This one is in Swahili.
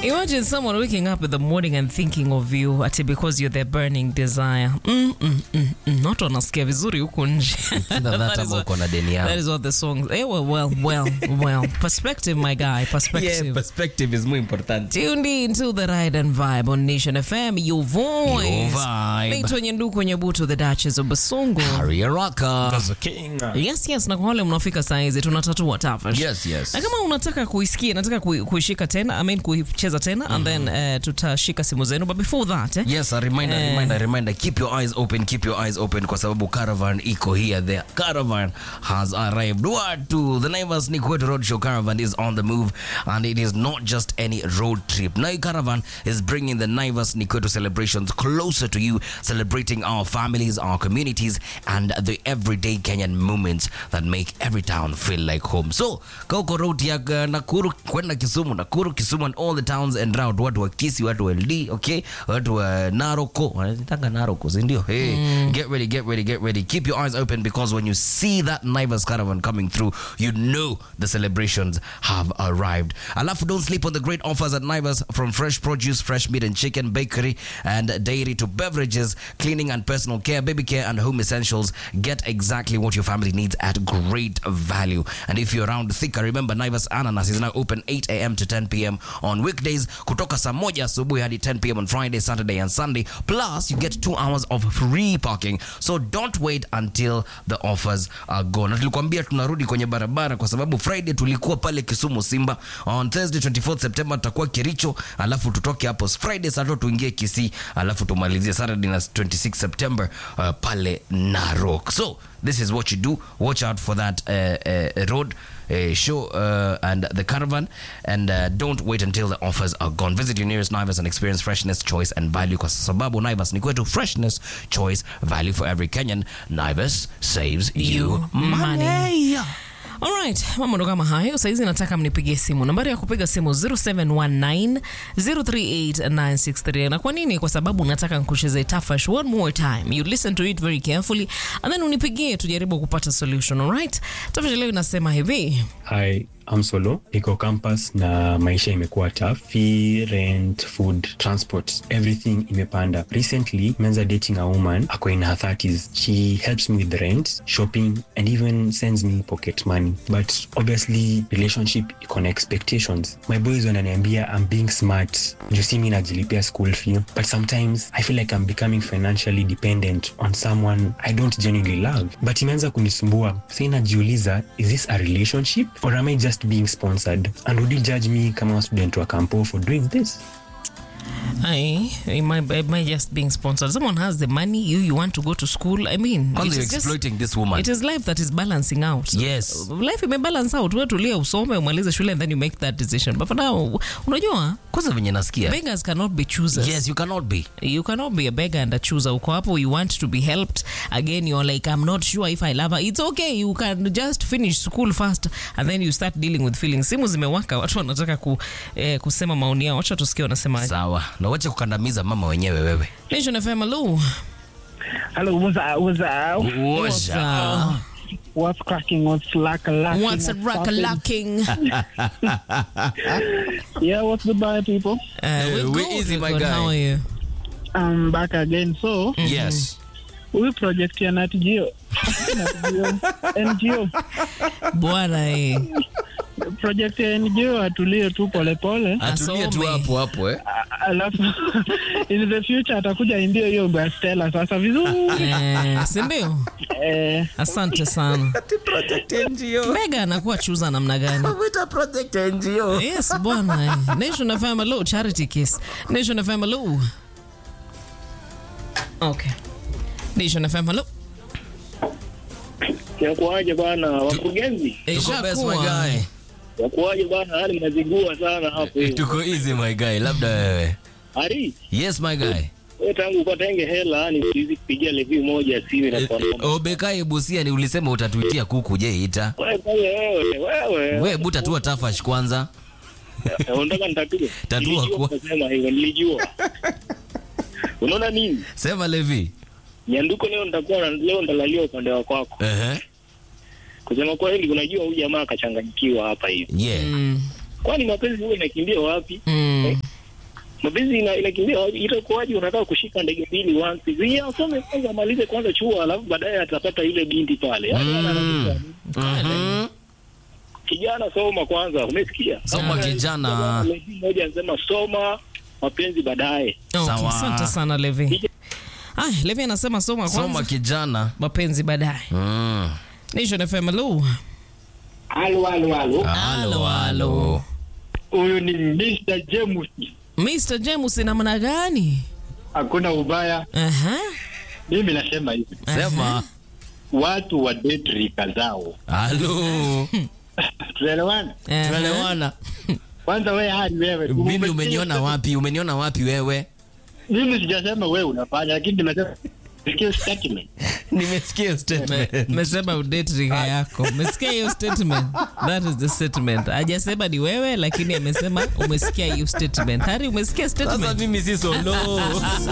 Imagine someone waking up in the morning and thinking of you ati because you're their burning desire. Mm, mm, mm, mm. Not wanasikia vizuri huku nje. Either that That is ama what- uko na deni yao. That is what the song. Eh, well, well, well, well. Perspective, my guy. Perspective. Yeah, perspective is more important. Tuned in to the Ride and Vibe on Nation FM, your voice. Your vibe. Naitwa Nyenduku Nyebutu, the Duchess of Basungu. Harry Rocker. Yes, yes, na kwa wale mnaofika saa hizi tunatatua tafash. Yes, yes. Na kama unataka kuisikia, nataka kui- kuishika tena, I mean kuicheza tena and then uh, tutashika simu zenu but before that eh, Yes, a reminder, Eh. reminder, reminder. Keep your eyes open, keep your eyes open kwa sababu caravan iko here. The caravan has arrived. What to? The Naivas Nikwetu Roadshow caravan is on the move and it is not just any road trip. Now caravan is bringing the Naivas Nikwetu celebrations closer to you, celebrating our families, our communities and the everyday Kenyan moments that make every town feel like home. So, kauko road ya uh, Nakuru kwenda Kisumu, Nakuru, Kisumu and all the towns and round, watu wa Kisii, watu wa LD, okay? Watu wa Naroko, wanataka Naroko, si ndio? Hey, get ready, get ready, get ready. Keep your eyes open because when you see that Naivas caravan coming through, you know the celebrations have arrived. Alafu, don't sleep on the great offers at Naivas from fresh produce, fresh meat and chicken, bakery and dairy to beverages, cleaning and personal care, baby care and home essentials. Get exactly what your family needs at great value. And if you're around Thika, remember Naivas Ananas is now open 8 a.m. to 10 p.m. on weekdays, kutoka saa moja asubuhi hadi 10 p.m. on Friday, Saturday and Sunday. Plus, you get two hours of free parking. So don't wait until the offers are gone. Na tulikuambia tunarudi kwenye barabara kwa sababu Friday tulikuwa pale Kisumu Simba. On Thursday 24th September tutakuwa Kericho, alafu tutoke hapo Friday saa tatu tuingie Kisii, alafu tumalizie Saturday na 26 September uh, pale Narok. So this is what you do. Watch out for that uh, uh, road uh, show uh, and the caravan, and uh, don't wait until the offers are gone. Visit your nearest Naivas and experience freshness, choice, and value. Kwa sababu Naivas ni kwetu, freshness, choice, value for every Kenyan. Naivas saves you, You money. money. Alright, mambo ndo kama hayo. Saizi nataka mnipigie simu. Nambari ya kupiga simu 0719038963. Na kwa nini? Kwa sababu nataka nikucheze tafash one more time. You listen to it very carefully and then unipigie tujaribu kupata solution. Alright? Tafash leo inasema hivi. Hi, I'm Solo. Niko campus na maisha imekuwa tough. Fee, rent, food, transport, everything imepanda. Recently, menza dating a woman ako in her 30s. She helps me with rent, shopping and even sends me pocket money. But obviously, relationship iko na expectations. My boys wananiambia I'm being smart. Juu si mi najilipia school fee. But sometimes I feel like I'm becoming financially dependent on someone I don't genuinely love. But imeanza kunisumbua. Sa inajiuliza, is this a relationship or am I just being sponsored? And would you judge me kama student wa campo for doing this? Aye, it might, it might just being sponsored. Someone has the money, you you want to go to school. I mean, Kwanza it you're is just- exploiting this woman. It is life that is balancing out. Yes. Life imebalance out. Wewe tulia usome umalize shule and then you make that decision. But for now, unajua Kwanza venye nasikia. beggars cannot be choosers. Yes, you cannot be. You cannot be a beggar and a chooser. Uko hapo, you want to be helped. Again, you're like, I'm not sure if I love her. It's okay. You can just finish school first and then you start dealing with feelings. Simu zimewaka, watu wanataka ku, eh, kusema maoni yao. Wacha tusikie wanasema. Sawa. Na wache kukandamiza mama wenyewe wewe. Nation FM, hello. Hello, what's up? What's up? What's up? What's cracking? What's lack lacking? What's a rock popping? lacking? Yeah, what's the buy, people? Uh, we're we good, easy, we're my good. guy. How are you? I'm back again. So, Yes. we project ya Nat Geo. Nat Geo. NGO. Bwana eh. Project ya NGO atulie tu polepole. Atulie tu Asome. hapo hapo eh. A- Alafu in the future atakuja imbie hiyo wimbo ya Stella sasa vizuri. Eh, si ndio? Eh, Asante sana. Project NGO. Mega anakuwa chuza namna gani? Wita project NGO. Yes, bwana. eh. Nation FM hello, charity kiss. Nation FM hello. Okay. Nation FM hello. Yakuaje bwana wakurugenzi? Tuko best my Ishakuwa. guy. Yakuaje bwana, hali mnazigua sana hapo. Tuko easy my guy. Labda wewe. Ari, Yes my guy. wewe tangu upatenge hela yani siwezi kupigia review moja simu na kwa noma. Obekai Busia ni ulisema utatuitia kuku je ita. Wewe pale wewe, wewe. We buta tu tafash kwanza. Eh, Unataka nitatue? Tatua Nilijua kwa- utasema hivyo, nilijua. Unaona nini? Sema Levi. Nyanduko leo nitakuwa na- leo ndalalia upande wa kwako. Ehe. Kusema kweli unajua huyu jamaa akachanganyikiwa hapa hivi. Yeah. Mm, Kwani mapenzi huwa inakimbia wapi? mm. Eh? mapenzi ina- inakimbia itakuwaje unataka kushika ndege mbili once hivi Ya, asome kwanza amalize kwanza chuo alafu baadaye atapata ile binti pale Yaani anataka- Mhm. kijana soma kwanza umesikia Soma Sasa, kijana. lady moja anasema soma mapenzi baadaye Okay, Sawa. asante sana Levi. Aya, Levi anasema soma kwanza, Soma kijana. mapenzi baadaye. Mm. Nation FM, hello. Halo, halo, halo. Halo, halo. Huyu ni Mr. James. Mr. James namna gani? Hakuna ubaya. Aha. Mimi nasema hivi, Sema. watu wa date rika zao. Halo. Tunaelewana? Aha. Tunaelewana. Kwanza wewe hadi wewe. Mimi Umesikia- umeniona wapi? Umeniona wapi wewe? Mimi sijasema wewe unafanya, lakini nimesema sikia statement. Nimesikia statement. Mesema udate riga yako. Umesikia hiyo statement? That is the statement. Hajasema ni wewe lakini amesema umesikia hiyo statement. Hari umesikia Sasa statement? mimi si solo.